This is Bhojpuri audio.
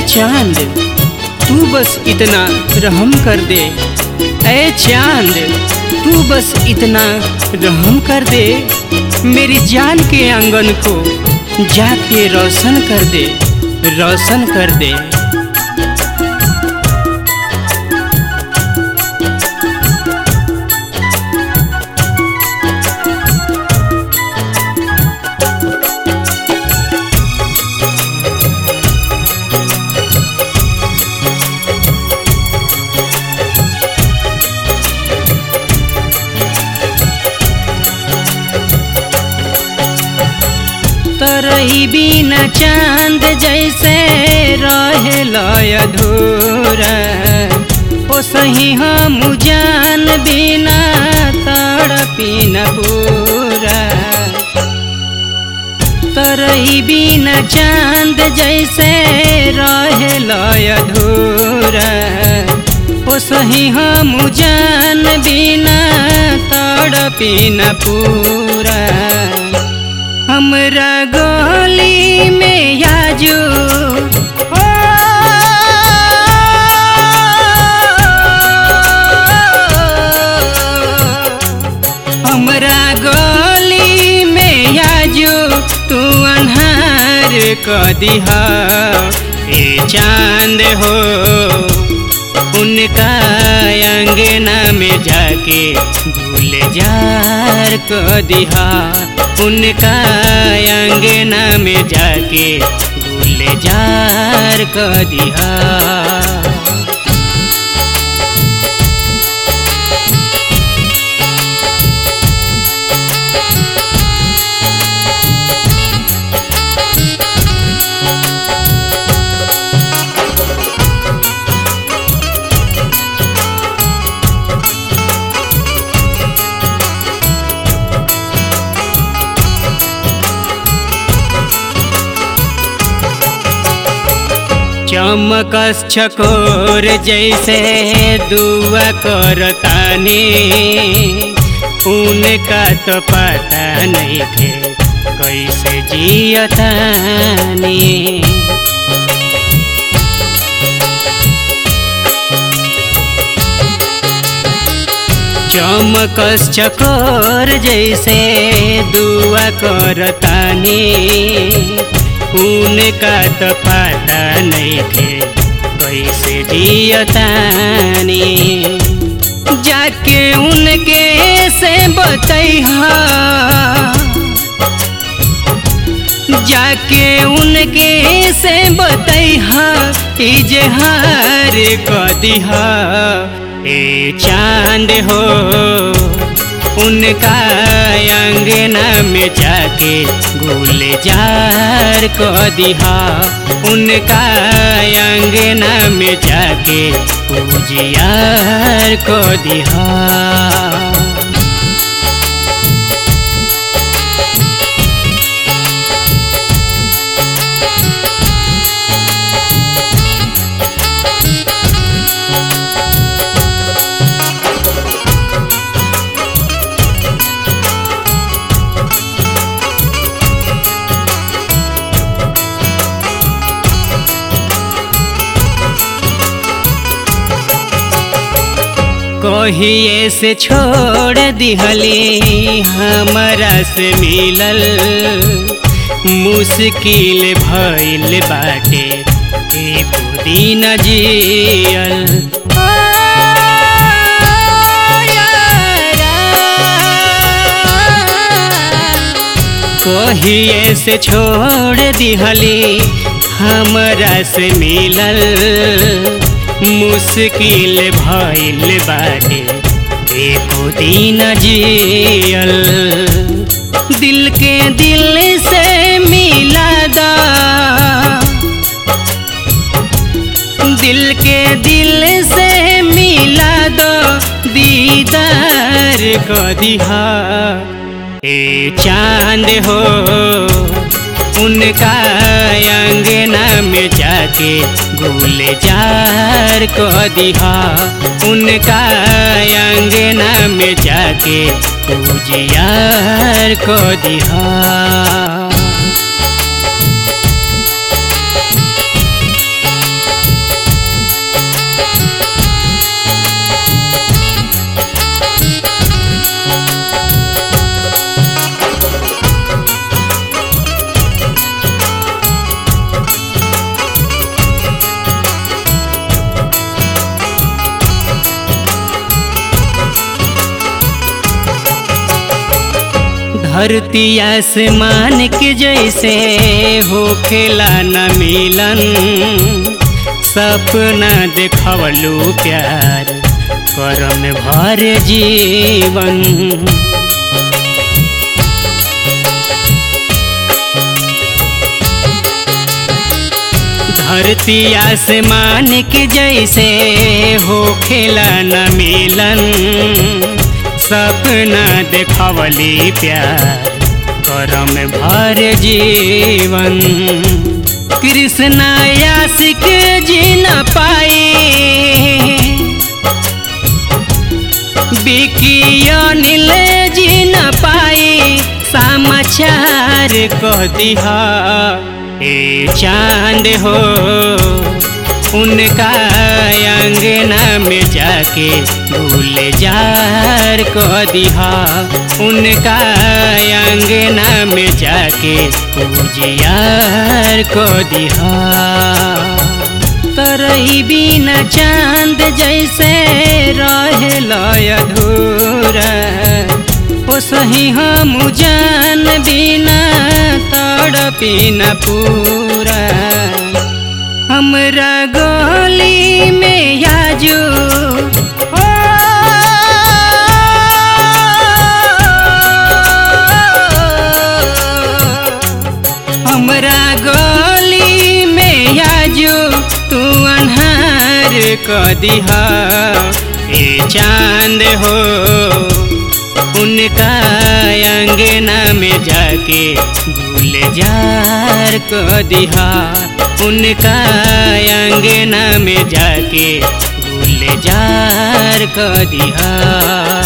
चांद तू बस इतना रहम कर दे ऐ चांद तू बस इतना रहम कर दे मेरी जान के आंगन को जाके रोशन कर दे रोशन कर दे तरही बिना चांद जैसे रहे लय अधूरा ओ सही हम जान बिना तड़पी न पूरा तरही बिना चांद जैसे रहे लय अधूरा ओ सही हम जान बिना तड़पी न पूरा हमरा गली में याजू ओ हमरा गली में याजू तू अन्हार क दिहा ए चांद हो उनका अंगना में जाके भूल जार क दिहा उनका अंगना में जाके भूल जार क दिहा चमकस छकोर जैसे दुआ करतानी उनका तो पता नहीं थे कैसे जियतानी चमकस चकोर जैसे दुआ करतानी उनका तो पता नहीं थे कैसे जियतानी जाके उनके से बतैहा जाके उनके से बतैहा इजहार क दिहा ए चांद हो उनका अंगना में जाके गुल जार क दिहा उनका अंगना में जाके पूजियार क दिहा कहिए से छोड़ दिहली हमरा से मिलल मुश्किल भइल बाटे एको दिन जियल कहिए से छोड़ दिहली हमरा से मिलल मुश्किल भइल बाटे एको दिन जियल दिल के दिल से मिला दा दिल के दिल से मिला दो दीदार को दिहा ए चांद हो उनका अंगना में जाके गुल जार को दिहा उनका अंगना में जाके पूजियार को दिहा धरती आसमान के जैसे हो खेला न मिलन सपना देखवलू प्यार करम भर जीवन धरती आसमान के जैसे हो खेला न मिलन सपना देखवली प्यार करम भर जीवन कृष्ण आशिक जी न पाई बिकी अनिल जी न पाई समाचार कह दिहा ए चांद हो उनका अंगना में जाके भूल जार कह दिहा उनका अंगना में जाके पूजियार कह दिहा तरही बिना चांद जैसे रहे अधूरा ओ सही हम जान बिना तड़पी न पूरा हमरा गली में आजू ओ हमरा गली में आजू तू अन्हार क दिहा ए चांद हो उनका अंगना में जाके भूल जार क दिहा उनका अंगना में जाके भूल जार क दिहा